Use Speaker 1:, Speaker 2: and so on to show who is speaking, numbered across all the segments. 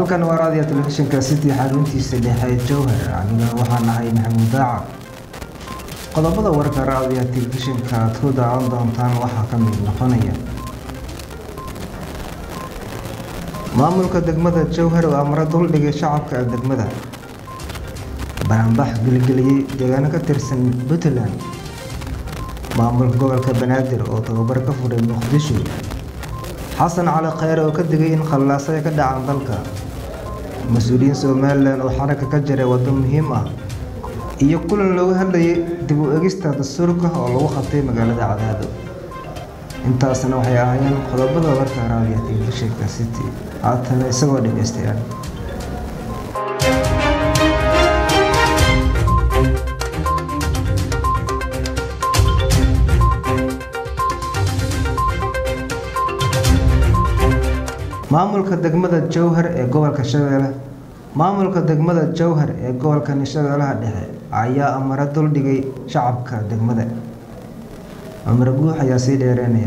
Speaker 1: halkan waa raadiyo telefishinka city xaruntiisa dhexe jowhar anigana waxaan ahay maxamuud daaca qodobada warka raadiyo telefishinka aad ku daawan doontaan waxaa ka mid noqonaya maamulka degmada jowhar oo amro duldhigay shacabka degmada banaanbax gelgeliyey deegaano ka tirsan puntland maamulka gobolka banaadir oo tababar ka furay muqdisho xasan cali kheyre oo ka digay in khallaasaya ka dhacaan dalka mas-uuliyiin somalilan oo xaragga ka jiray waddo muhiim ah iyo kulan looga hadlayay dib u egista dastuurka oo lagu qabtay magaalada cadaado intaasna waxay ahaayeen qodobada warka raadiya telefishinka city haatana isagoo dhegeystayaal maamulka degmada jowhar ee gobolka shabeelle maamulka degmada jowhar ee gobolka shabeellaha dhexe ayaa amaro duldhigay shacabka degmada cumar guux ayaa sii dheereynaya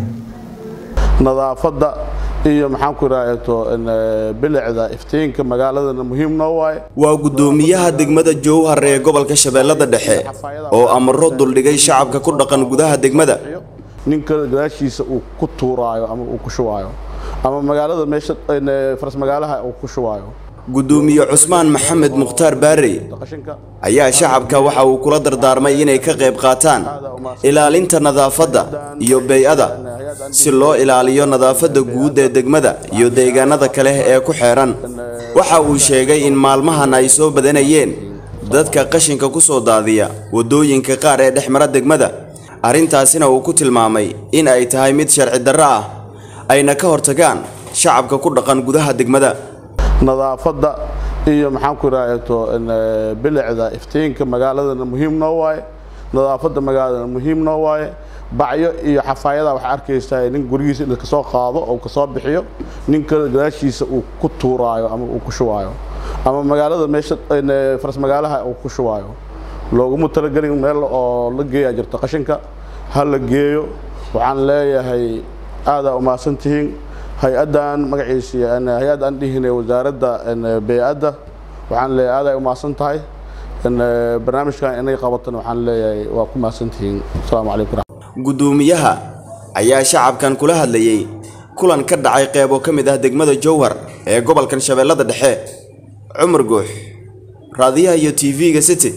Speaker 2: nadaafadda iyo maxaan ku idhahdo bilicda iftiinka magaaladana muhiim noo waaye
Speaker 3: waa guddoomiyaha degmada jowhar ee gobolka shabeellada dhexe oo amaro duldhigay shacabka ku dhaqan gudaha degmada
Speaker 2: ninka gadaashiisa uu ku tuuraayo ama uu ku shubaayo ama magaalada meesha faras magaalaha uu ku shubaayo
Speaker 3: guddoomiye cusmaan maxamed mukhtaar baarey ayaa shacabka waxa uu kula dardaarmay inay ka qayb qaataan ilaalinta nadaafadda iyo bey-ada si loo ilaaliyo nadaafadda guud ee degmada iyo deegaanada kale ee ku xeedhan waxa uu sheegay in maalmahan ay soo badanayeen dadka qashinka ku soo daadiya waddooyinka qaar ee dhex mara degmada arrintaasina uu ku tilmaamay in ay tahay mid sharci darro ah ayna ka hortagaan shacabka ku dhaqan gudaha degmada
Speaker 2: nadaafadda iyo maxaan ku idhahdo bilicda iftiinka magaaladana muhiim noo waaye nadaafadda magaaladana muhiim noo waaye bacyo iyo xafaayada waxaa arkaysaa nin gurigiisa in kasoo qaado oo kasoo bixiyo ninka gadaashiisa uu ku tuuraayo ama uu ku shubaayo ama magaalada meesha faras magaalaha uu ku shubaayo looguma talagelin meel oo la geeyaa jirto qashinka ha la geeyo waxaan leeyahay aadaa umahadsan tihiin hay-addan magaciisa hay-add aan dhihine wasaaradda bey-adda waxaan leeyahay aaday umahadsan tahay barnaamijkan inay qabatan waxaan leeyahay waa ku mahadsan tihiin asalaamu calaykum
Speaker 3: guddoomiyaha ayaa shacabkan kula hadlayey kulan ka dhacay qeybo ka mid ah degmada jowhar ee gobolkan shabeellada dhexe cumar guux raadiyaha iyo t v-ga city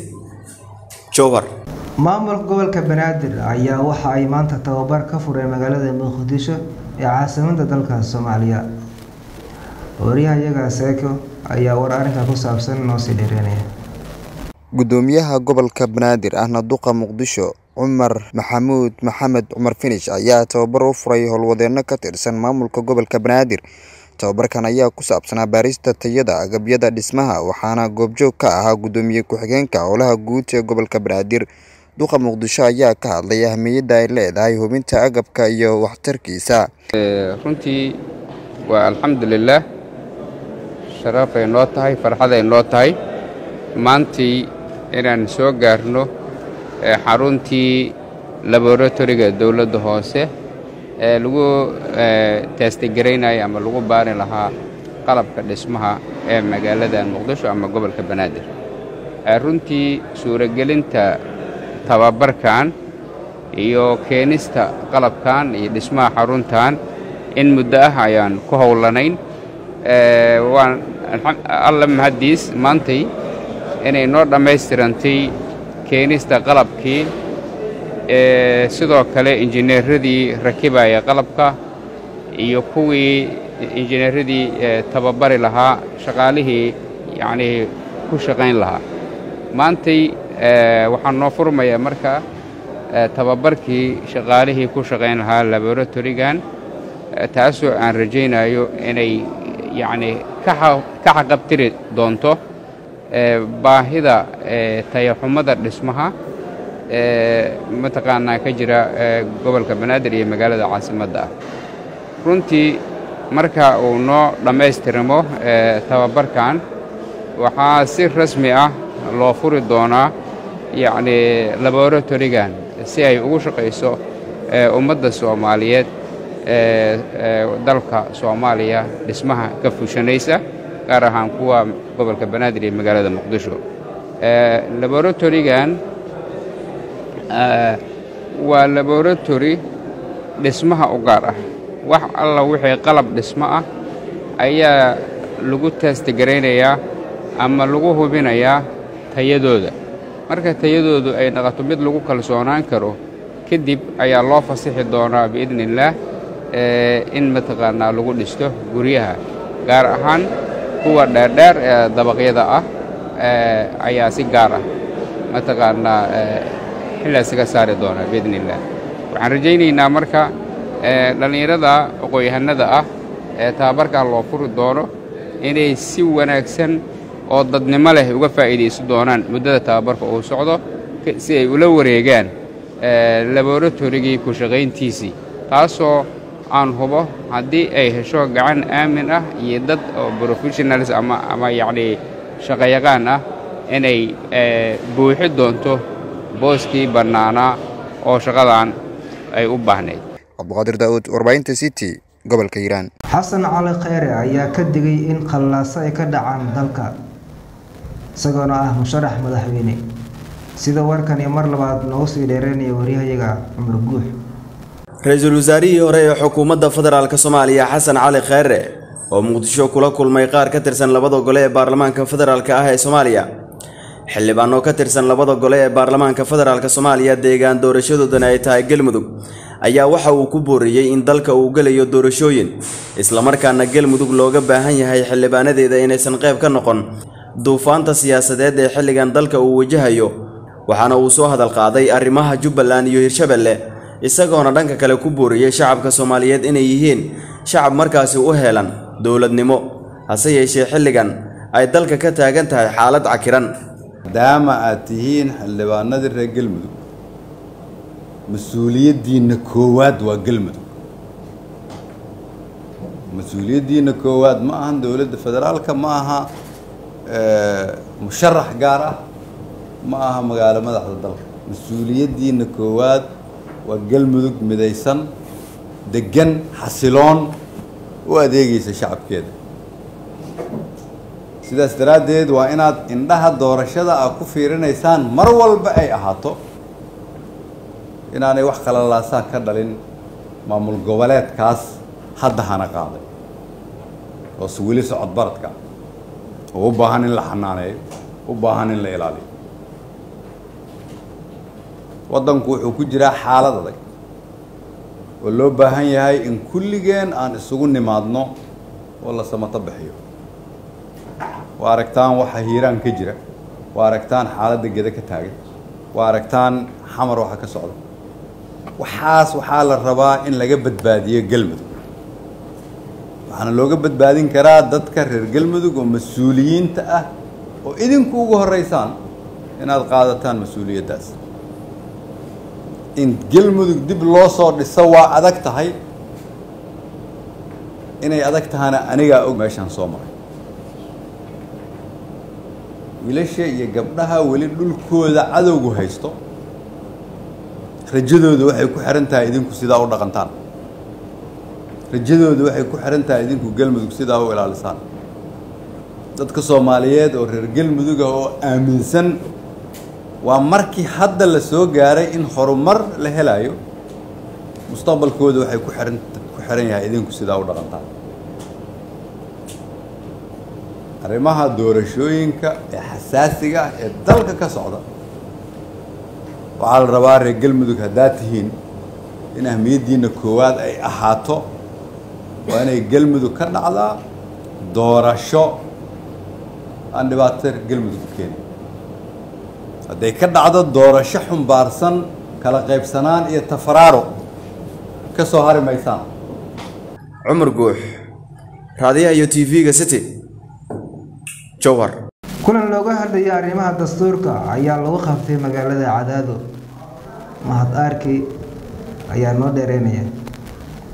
Speaker 3: jowhar
Speaker 1: maamulka gobolka banaadir ayaa waxa ay maanta tababar ka furay magaalada muqdisho ee caasimada dalka soomaaliya waryahayaga seeko ayaa war arrinka ku saabsan noo sii dheereynaya
Speaker 4: guddoomiyaha gobolka banaadir ahna duqa muqdisho cumar maxamuud maxamed cumar finish ayaa tababar u furay howlwadeenno ka tirsan maamulka gobolka banaadir tababarkan ayaa ku saabsanaa baarista tayada agabyada dhismaha waxaana goobjoog ka ahaa guddoomiye ku-xigeenka howlaha guud ee gobolka banaadir duqa muqdisho ayaa ka hadlay ahmiyadda ay leedahay hubinta agabka iyo waxtarkiisa
Speaker 5: runtii waa alxamdulilaah sharafay noo tahay farxaday noo tahay maantii inaan soo gaarno xaruntii laboratoriga dowladda hoose ee lagu teestigaraynaya ama lagu baari lahaa qalabka dhismaha ee magaalada muqdisho ama gobolka banaadir runtii suuragelinta tababarkan iyo keenista qalabkan iyo dhismaha xaruntan in muddo ah ayaan ku howlanayn waan alla mahaddiis maantay inay noo dhammaystirantay keenista qalabkii sidoo kale injineeradii rakibaya qalabka iyo kuwii injineeradii tababari lahaa shaqaalihii yacnii ku shaqayn lahaa maantay waxaa noo furmaya marka tababarkii shaqaalihii ku shaqayn lahaa laboratorigan taasoo aan rajaynayo inay yacnii ka xaqabtiri doonto baahida tayaxumada dhismaha mataqaanaa ka jira gobolka banaadir iyo magaalada caasimadda ah runtii marka uu noo dhammaystirmo tababarkan waxaa si rasmi ah loo furi doonaa yacnii laboratorigan si ay ugu shaqayso ummadda soomaaliyeed dalka soomaaliya dhismaha ka fushanaysa gaar ahaan kuwa gobolka banaadir iyo magaalada muqdisho laboratorigan waa laboratory dhismaha u gaar ah wax alla wixii qalab dhismo ah ayaa lagu taastigaraynaya ama lagu hubinayaa tayadooda marka tayadoodu ay naqato mid lagu kalsoonaan karo kadib ayaa loo fasixi doonaa biidni illaah in mataqaanaa lagu dhisto guryaha gaar ahaan kuwa dheerdheer ee dabaqyada ah ayaa si gaar ah mataqaanaa xilligaas iga saari doonaa biidni illaah waxaan rajaynaynaa marka dhallinyarada aqoon-yahanada ah ee tababarkan loo furi doono inay si wanaagsan oo dadnimo leh uga faa'iidaysan doonaan muddada tababarka uu socdo si ay ula wareegaan laboratorigii ku shaqayntiisii taasoo aan hubo haddii ay hesho gacan aamin ah iyo dad oo professionals ama ama yacnii shaqayaqaan ah inay buuxi doonto booskii bannaanaa oo shaqadan ay u baahnayd
Speaker 4: cabduqaadir daa'uud warbaahinta city gobolka hiiraan
Speaker 1: xasan cali kheyre ayaa ka digay in khallaaso ay ka dhacaan dalka isagoona ah musharax madaxweyne sida warkan iyo mar labaad noogu sii dheereynaya waryahayaga cumar guux
Speaker 3: ra-iisul wasaarihii hore ee xukuumadda federaalk soomaaliya xasan cali kheyre oo muqdisho kula kulmay qaar ka tirsan labada gole ee baarlamaanka federaalk ah ee soomaaliya xildhibaano ka tirsan labada gole ee baarlamaanka federaalk soomaaliya deegaan doorashadoodana ay tahay galmudug ayaa waxa uu ku booriyey in dalka uu gelayo doorashooyin islamarkaana galmudug looga baahan yahay xildhibaanadeeda inaysan qayb ka noqon duufaanta siyaasadeed ee xilligan dalka uu wajahayo waxaana uu soo hadal qaaday arrimaha jubbaland iyo hirshabelle isagoona dhanka kale ku booriyey shacabka soomaaliyeed inay yihiin shacab markaasi u heelan dowladnimo hase yeeshee xilligan ay dalka ka taagan tahay xaalad cakiran
Speaker 6: maadaama aad tihiin xildhibaanadii reer galmudug mas-uuliyaddiinna koowaad waa galmudug mas-uuliyaddiinna koowaad ma ahan dowladda federaalka ma aha musharax gaar ah ma aha magaalo madaxda dalka mas-uuliyaddiinna koowaad waa galmudug midaysan degan xasiloon u adeegaysa shacabkeeda sidaas daraaddeed waa inaad indhaha doorashada a ku fiirinaysaan mar walba ay ahaato inaanay wax kala laasaan ka dhalin maamul goboleedkaas hadda hana qaaday oose weli socod baradka oo u baahan in la xanaaneeyo u baahan in la ilaaliyo waddanku wuxuu ku jiraa xaalad adag oo loo baahan yahay in kulligeen aan isugu nimaadno oo la samato bixiyo waa aragtaan waxa hiiraan ka jira waa aragtaan xaaladda geda ka taagan waa aragtaan xamar waxa ka socda waxaas waxaa la rabaa in laga badbaadiyo galmudug waxaana looga badbaadin karaa dadka reer galmudug oo mas-uuliyiinta ah oo idinku ugu horeysaan inaad qaadataan mas-uuliyaddaas in galmudug dib loo soo dhiso waa adag tahay inay adag tahana anigaa og meeshaan soo maray wiilasha iyo gabdhaha weli dhulkooda cadowgu haysto rajadooda waxay ku xihan tahay idinku sidaa u dhaqantaan rajadooda waxay ku xihan tahay idinku galmudug sidaa u ilaalisaan dadka soomaaliyeed oo reer galmudug ah oo aaminsan waa markii hadda la soo gaaray in horumar la helayo mustaqbalkooda waxay ku xihan ku xihan yahay idinku sidaa u dhaqantaan arrimaha doorashooyinka ee xasaasiga ah ee dalka ka socda waxaa la rabaa reer galmudug haddaad tihiin in ahmiyaddiinna koowaad ay ahaato waa inay galmudug ka dhacdaa doorasho aan dhibaato reer galmudug u keenin hadday ka dhacdo doorasho xumbaarsan kala qaybsanaan iyo tafaraaro ka soo hari maysaan
Speaker 3: cumar guux raadiyaha iyo t v-ga city jowhar
Speaker 1: kulan looga hadlaya arrimaha dastuurka ayaa lagu qabtay magaalada cadaado mahad aarki ayaa noo dheereynaya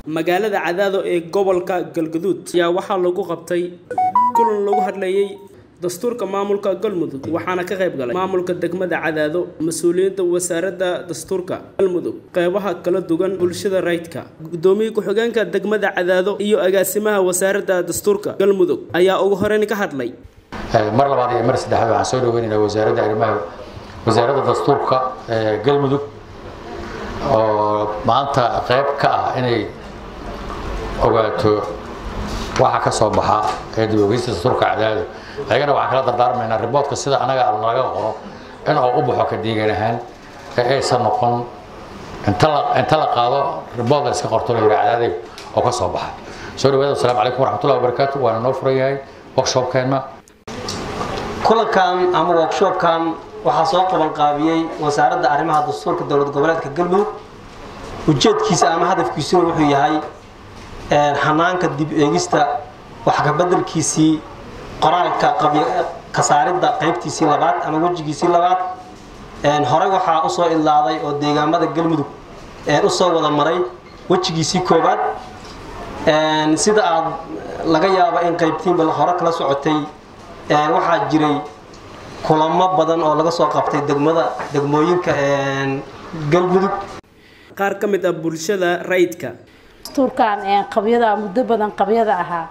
Speaker 7: magaalada cadaado ee gobolka galgaduud ayaa waxaa lagu qabtay kulan lagu hadlayay dastuurka maamulka galmudug waxaana ka qayb galay maamulka degmada cadaado mas-uuliyiinta wasaaradda dastuurka galmudug qeybaha kala duwan bulshada rayidka gudoomiye ku-xigeenka degmada cadaado iyo agaasimaha wasaaradda dastuurka galmudug ayaa ugu horeyn ka hadlay
Speaker 8: mar labaad iyo mar saddexaad waxaan soo dhaweynaynaa wasaaradda arrimaha wasaaradda dastuurka ee galmudug oo maanta qayb ka ah inay ogaato waxa ka soo baxa ee dib ogeysta dastuurka cadaado ayagana waxaan kala dardaarmaynaa riboodka sida anaga naga qoro in oo u baxo ka deegan ahaan ee aysan noqon inta la inta la qaado ribood la iska qorto la yidhi cadaadey oo ka soo baxa soo dhawaada wasalaamu calaykum waraxmatullahi wabarakaatu waana noo furan yahay workshopkeenna
Speaker 9: kulankan ama workshopkan waxaa soo qaban qaabiyey wasaaradda arrimaha dastuurka dowlad goboleedka galmudug ujeedkiisa ama hadafkiisuna wuxuu yahay xanaanka dib eegista wax ka bedelkiisii qoraalka kasaaridda qaybtiisii labaad ama wejigiisii labaad horey waxaa usoo idlaaday oo deegaamada galmudug usoo wada maray wejigiisii koobaad sida aad laga yaabo in qaybtiinba hore kala socotay waxaa jiray kulamo badan oo laga soo qabtay degmada degmooyinka galmudug
Speaker 7: qaar ka mid ah bulshada rayidka
Speaker 10: dastuurkan qabyada muddo badan qabyada ahaa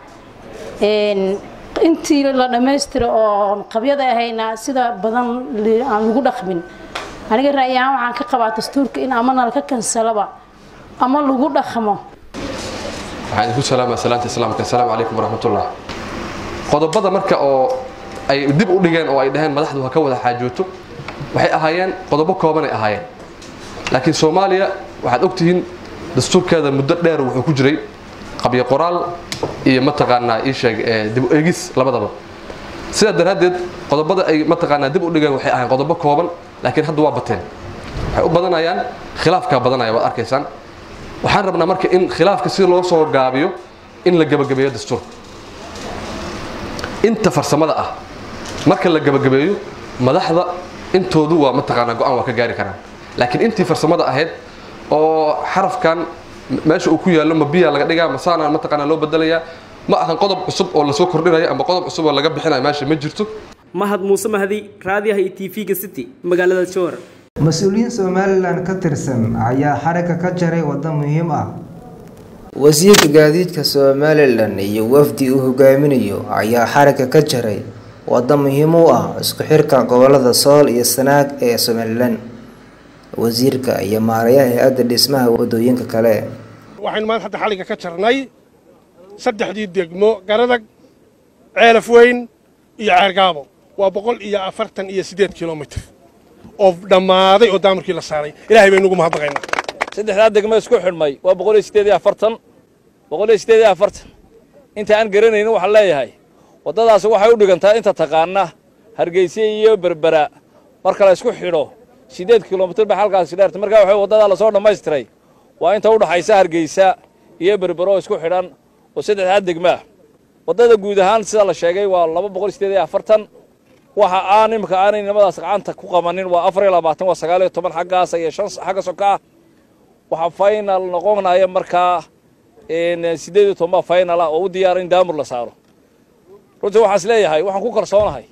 Speaker 10: intii la dhammaystiro oo qabyada ahayna sida badan aan lagu dhaqmin aniga ra'yahaan waxaan ka qabaa dastuurka in ama nalka kansalaba ama lagu dhaqmo
Speaker 11: waxaan idinku salaamaa salaanta islaamka assalaamu calaykum waraxmatullah qodobada marka oo ay dib u dhigeen oo ay dhaheen madaxdu ha ka wada xaajooto waxay ahaayeen qodobo koobanay ahaayeen laakiin soomaaliya waxaad ogtihiin dastuurkeeda muddo dheer wuxuu ku jiray qabyo qoraal iyo mataqaanaa ii sheeg dib u eegis labadaba sidaa daraaddeed qodobada ay mataqaanaa dib u dhigeen waxay ahaayeen qodobo kooban laakiin hadda waa bateen waxay u badanayaan khilaafkaa badanaya waad arkaysaan waxaan rabnaa marka in khilaafka si loo soo gaabiyo in la gebagabeeyo dastuurka inta farsamada ah marka la gebagabeeyo madaxda intoodu waa mataqaanaa go-aan waa ka gaari karaan laakiin intii farsamada ahayd oo xarafkan meesha uu ku yaallo ma biyaa laga dhigaa masaana mataqaanaa loo bedelayaa ma ahan qodob cusub oo lasoo kordhinayo ama qodob cusub oo laga bixinayo meesha ma jirto
Speaker 7: mahad muuse mahdi raadiyaha iyo tv-ga city magaalada jowhar
Speaker 1: mas-uuliyiin somalilan ka tirsan ayaa xarigga ka jaray waddo muhiim ah
Speaker 12: wasiirka gaadiidka somalilan iyo wafdi uu hogaaminayo ayaa xarigga ka jaray waddo muhiim u ah isku xirka gobolada sool iyo sanaag ee somalilan wasiirka iyo maarayaha hay-adda dhismaha wadooyinka kale
Speaker 13: waxaynu maanta hadda xalligga ka jarnay saddexdii degmo garadag ceelaf weyn iyo ceergaabo waa boqol iyo afartan iyo siddeed kilomitir oo dhammaaday oo daamarkii la saaray ilaahay baynu ugu mahadnaqaynaa
Speaker 14: saddexdaa degmo isku xidhmay waa boqol iyo siddeed iyo afartan boqol iyo siddeed iyo afartan inta aan garanaynin waxaan leeyahay waddadaasi waxay u dhigantaa inta taqaana hargeysa iyo berbera marka la isku xidho siddeed kilomitir bay halkaasi dheerta markaa waxa waddadaa lasoo dhammaystiray waa inta u dhaxaysa hargeysa iyo berbero oo isku xidhan oo saddexdaa degmo ah waddada guud ahaan sida la sheegay waa laba boqol iyo siddeed iyo afartan waxa aan imika aanay nimadaas gacanta ku qabanin waa afar iyo labaatan waa sagaal iyo toban xaggaas iyo shan xagga soka ah waxaa final noqonaya markaa siddeed iyo toban baa final ah oo u diyaara in daamur la saaro runtii waxaan is leeyahay waxaan ku kalsoonahay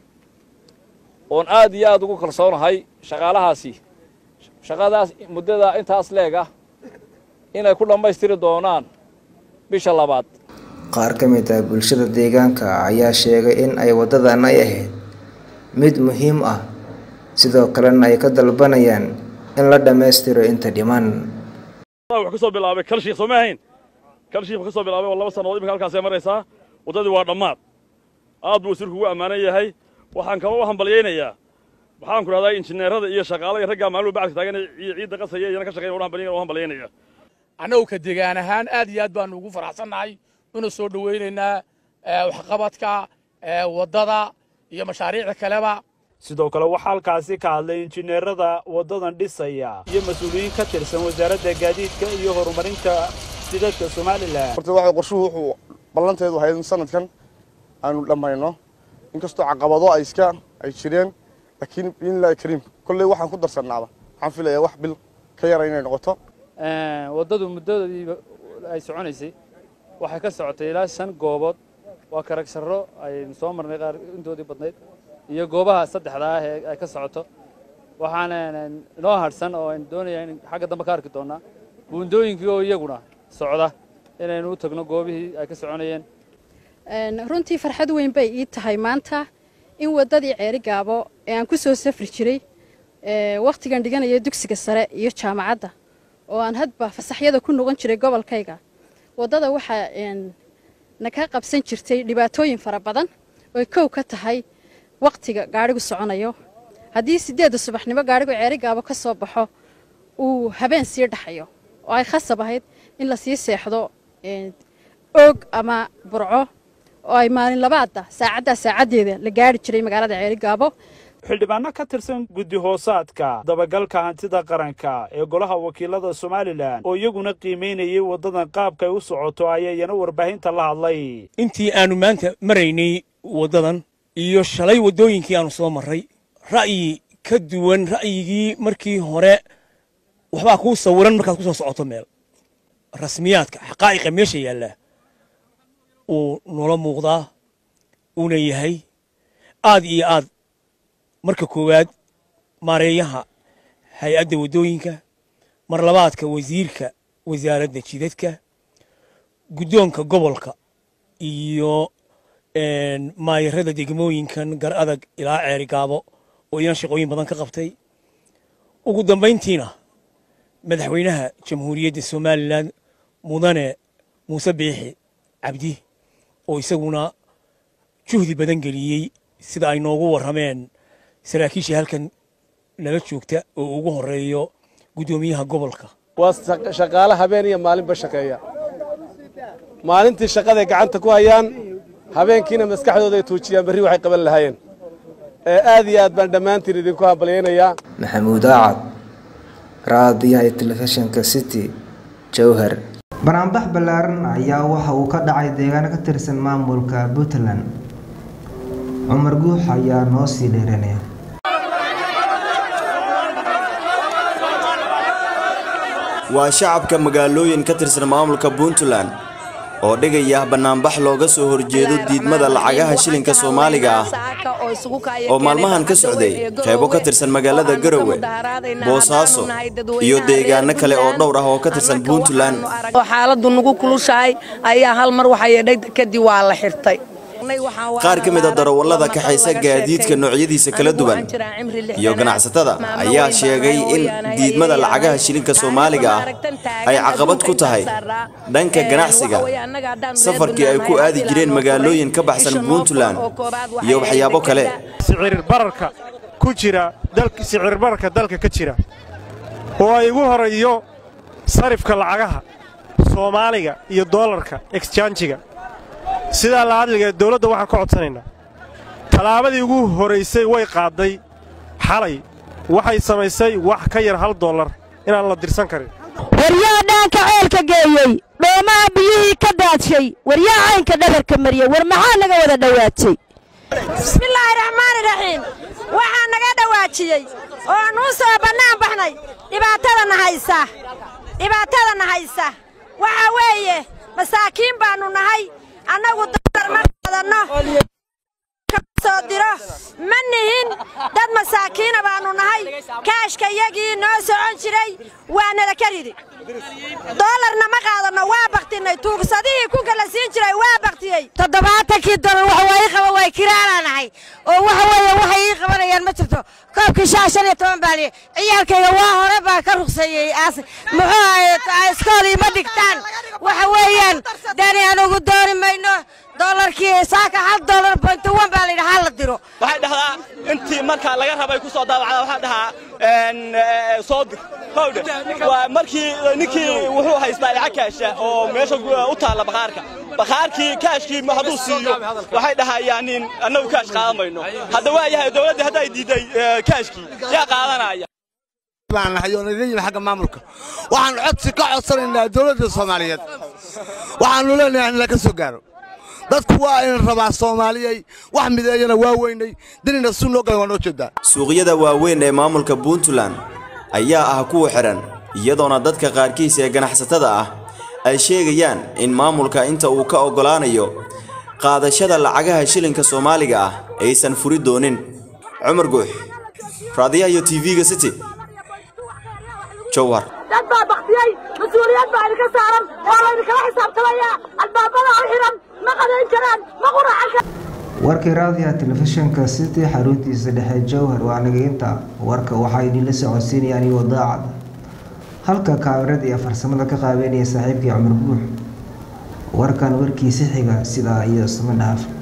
Speaker 14: oon aad iyo aad ugu kalsoonahay shaqaalahaasi shaqadaas muddada intaas leeg ah inay ku dhammaystiri doonaan bisha labaad
Speaker 12: qaar ka mid ah bulshada deegaanka ayaa sheegay in ay waddadan ay ahayd mid muhiim ah sidoo kalena ay ka dalbanayaan in la dhammaystiro inta dhiman
Speaker 15: wax ka soo bilaabay kalshiikh soo ma ahayn kalshiikh ka soo bilaabay oo laba sannadood imika halkaasay maraysaa waddadii waa dhammaad aad buu wasiirku ugu ammaanan yahay waxaan kaba u hambalyaynayaa waxaan ku dhahdaa injineerada iyo shaqaalada raggaa maalmuhu bacadka taagan ciidda qasaya iyana ka shaqeyn u hambalyaynaya
Speaker 16: annagu ka degaan ahaan aad iyo aad baanu ugu faraxsannahay una soo dhowaynaynaa waxqabadka waddada iyo mashaariicda kaleba
Speaker 17: sidoo kale waxaa halkaasi ka hadlay injineerada waddadan dhisaya iyo mas-uuliyiin ka tirsan wasaaradda gaadiidka iyo horumarinta jidadka somalilan
Speaker 18: horta waxa qorshuhu wuxuu ballanteedu ahayd in sanadkan aanu dhammayno inkastoo caqabado ay iska ay jireen laakiin biidnillahi kariim kolley waxaan ku darsannaaba waxaan filayaa wax bil ka yara inay noqoto
Speaker 19: waddadu muddadii ay soconaysay waxay ka socotay ilaa shan goobood
Speaker 14: waa karagsharro aynu soo marnay qaar intoodii badnayd iyo goobaha saddexda ah ee ay ka socoto waxaana inoo hadhsan oo aynu doonayaa in xagga dambe ka arki doonnaa buundooyinkii oo iyaguna socda inaynu u tagno goobihii ay ka soconayeen
Speaker 19: runtii farxad weyn bay ii tahay maanta in waddadii ceeri gaabo ee aan ku soo safri jiray wakhtigan dhiganaya dugsiga sare iyo jaamacadda oo aan hadba fasaxyada ku noqon jiray gobolkayga waddada waxaa na ka qabsan jirtay dhibaatooyin fara badan oy kow ka tahay wakhtiga gaadhigu soconayo haddii siddeedda subaxnimo gaadhigu ceeri gaabo ka soo baxo uu habeen sii dhaxayo oo ay khasab ahayd in la sii seexdo oog ama burco oo ay maalin labaadda saacaddaa saacaddeeda la gaari jiray magaalada ceeri gaabo
Speaker 17: xildhibaano ka tirsan guddi hoosaadka dabagalka hantida qaranka ee golaha wakiilada somalilan oo iyaguna qiimaynayay waddadan qaabka ay u socoto ayaa iyana warbaahinta la hadlay
Speaker 20: intii aanu maanta maraynay waddadan iyo shalay waddooyinkii aanu soo marray ra'yi ka duwan ra'yigii markii hore waxbaa kuu sawiran markaad ku soo socoto meel rasmiyaadka xaqaa'iqa meesha yaallaa uu noola muuqdaa uuna yahay aad iyo aad marka koowaad maareeyaha hay-adda waddooyinka mar labaadka wasiirka wasaaradda jidadka guddoonka gobolka iyo maayarada degmooyinkan gar adag ilaa ceeri gaabo oo iyana shaqooyin badan ka qabtay ugu dambayntiina madaxweynaha jamhuuriyadda somalilan mudane muuse biixi cabdi oo isaguna juhdi badan geliyey sida ay noogu warrameen saraakiisha halkan nala joogta oo ugu horeeyo guddoomiyaha gobolka
Speaker 21: waa shaqaale habeen iyo maalinba shaqeeya maalintii shaqaday gacanta ku hayaan habeenkiina maskaxdooda ay tuujiyaan berri waxay qaban lahaayeen aad iyo aad baan dhammaantiin idinku hambalyaynayaa
Speaker 12: maxamuud acad raadiyaha telefishinka city jowhar
Speaker 1: banaanbax ballaaran ayaa waxa uu ka dhacay deegaano ka tirsan maamulka puntland cumar guux ayaa noo sii dheeranaya
Speaker 3: waa shacabka magaalooyin ka tirsan maamulka puntland oo dhigaya bannaanbax looga soo horjeedo diidmada lacagaha shilinka soomaaliga ah oo maalmahan ka socday qaybo ka tirsan magaalada garowe boosaaso iyo deegaano kale oo dhowr ah oo ka tirsan puntland
Speaker 22: xaaladdu nagu kulushahay ayaa hal mar waxaa yeedhay kadib waa la xirtay
Speaker 3: qaar ka mid a darawallada kaxaysa gaadiidka noocyadiisa kala duwan iyo ganacsatada ayaa sheegay in diidmada lacagaha shilinka soomaaliga ah ay caqabad ku tahay dhanka ganacsiga safarkii ay ku aadi jireen magaalooyin ka baxsan puntland iyo waxyaabo kale
Speaker 23: sicirbararka ku jira sicirbararka dalka ka jira oo ay ugu horeeyo sarifka lacagaha soomaaliga iyo doolarka exjanjiga sidaa la hadliga dawladda waxaan ka codsanaynaa tallaabadii ugu horaysay way qaadday xalay waxay samaysay wax ka yar hal dollar inaan la dirsan karin
Speaker 24: waryaa dhaanka ceelka geeyey dhoomaha biyihii ka daadshay waryaa caynka dhabarka mariyey war maxaa naga wada dhowaajay
Speaker 25: bismillaahi raxmaani raxiim waxaa naga dhowaajiyey oo nuu soo bannaan baxnay dhibaatadana haysa dhibaatadana haysa waxaa weeye masaakiin baannu nahay annagu dollar ma qaadanno soo diro ma nihin dad masaakiina baannu nahay kaashka yagii noo socon jiray waa nala ka ridi doolarna ma qaadanno waa baktinay tuugsadihii ku kala siin jiray waa baktiyey
Speaker 24: toddobaatankii dolar wax waa ii qaba way kiraanaanahay oo waxa weeye waxay ii qabanayaan ma jirto koobkii shaa shan iyo toban baan ciyaalkayga waa hore baa ka rugseeyey aas muxuu ahay iskool ima dhigtaan waxa weeyaan dani anugu dooni mayno dolarkii saaka hal dolar point one baa layidhi hal la diro
Speaker 26: waxay dhahdaa intii markaa laga rabay ku soo daabacda waxaa dhahaa soo dir howdhe waa markii ninkii wuxuu haystaa lacag kaasha oo meesha u taalla bakhaarka bakhaarkii kaashkii hadduu siiyo waxay dhahayaan in annagu kaash qaadan mayno hadda waa yahay dowladdii hadday diiday kaashkii yaa qaadanaya
Speaker 27: baan nahay oo naga yimi xagga maamulka waxaan codsi ka codsanaynaa dowladda soomaaliyeed waxaanu leenahay in laga soo gaaro dadku waa in rabaa soomaaliyey wax mideeyana waa weynay dinina si noo galan waa noo jeedaa
Speaker 3: suuqyada waaweyn ee maamulka puntland ayaa ah kuwa xidhan iyadoona dadka qaarkiis ee ganacsatada ah ay sheegayaan in maamulka inta uu ka oggolaanayo qaadashada lacagaha shilinka soomaaliga ah aysan furi doonin cumar guux raadiyaha iyo tv-ga city jowhar
Speaker 2: dad baa baktiyey mas-uuliyad baa idinka saaran oo laydinkala xisaabtamayaa albaabada u xiran ma qadayn karaan ma quracan karaan
Speaker 1: warkii raadiyaha telefishinka city xaruntiisa dhexe jowhar waa nageynta warka waxaa idinla socodsiinayaan iyo daacad halka kaamirada iyo farsamada ka qaabeynaya saaxiibkii cumar guux warkan warkiisi xiga sidaa iyo isma dhaaf